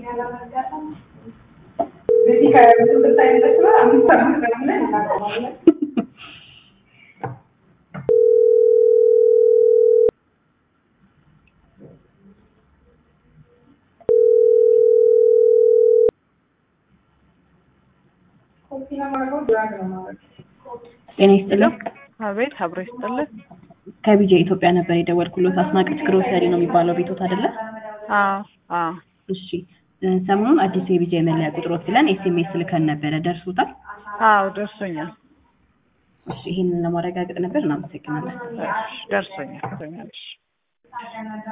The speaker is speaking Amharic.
ጤና ይስጥልኝ። አቤት አብሮ ይስጥልን። ከቢጄ ኢትዮጵያ ነበር የደወልኩሎት። አስናቀች ግሮሰሪ ነው የሚባለው ቤቶት አይደለ? አዎ አዎ እሺ እ ሰሞኑን አዲሱ የቢጄ መለያ ቁጥሮት ብለን ኤስኤምኤስ ልከን ነበረ። ደርሶታል? አዎ ደርሶኛል። እሺ ይህንን ለማረጋገጥ ነበር። እናመሰግናለን። እሺ፣ ደርሶኛል ደርሶኛል። እሺ